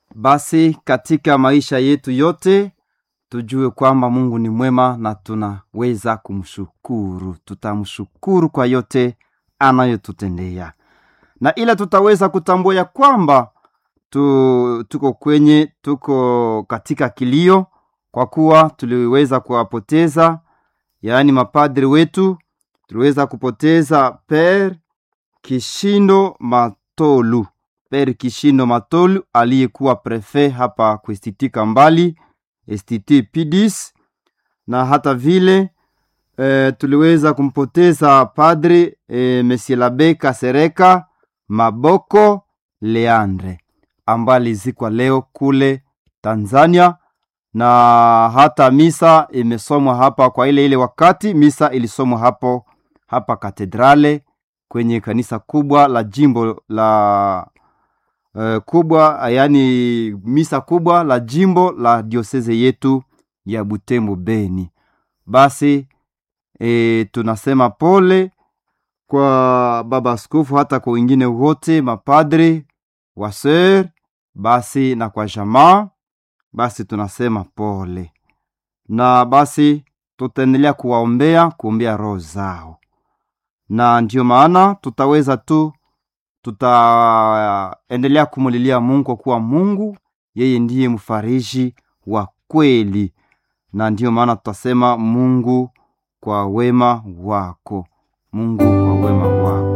Basi katika maisha yetu yote tujue kwamba Mungu ni mwema na tunaweza kumshukuru. Tutamshukuru kwa yote anayotutendea, na ila tutaweza kutambua ya kwamba tu, tuko kwenye tuko katika kilio, kwa kuwa tuliweza kuwapoteza, yaani mapadri wetu. Tuliweza kupoteza Per Kishindo Matolu, Per Kishindo Matolu aliyekuwa prefe hapa kuistitika mbali STT Pidis, na hata vile e, tuliweza kumpoteza padre e, Monsieur Labe Kasereka Maboko Leandre ambaye alizikwa leo kule Tanzania, na hata misa imesomwa hapa kwa ile ile wakati misa ilisomwa hapo hapa katedrale kwenye kanisa kubwa la jimbo la uh, kubwa yaani misa kubwa la jimbo la dioseze yetu ya Butembo Beni. Basi e, tunasema pole kwa baba askofu, hata kwa wengine wote mapadre waser, basi na kwa jamaa, basi tunasema pole, na basi tutaendelea kuwaombea, kuombea roho zao, na ndiyo maana tutaweza tu tutaendelea kumulilia Mungu kwa kuwa Mungu yeye ndiye mfariji wa kweli, na ndiyo maana tutasema Mungu kwa wema wako, Mungu kwa wema wako.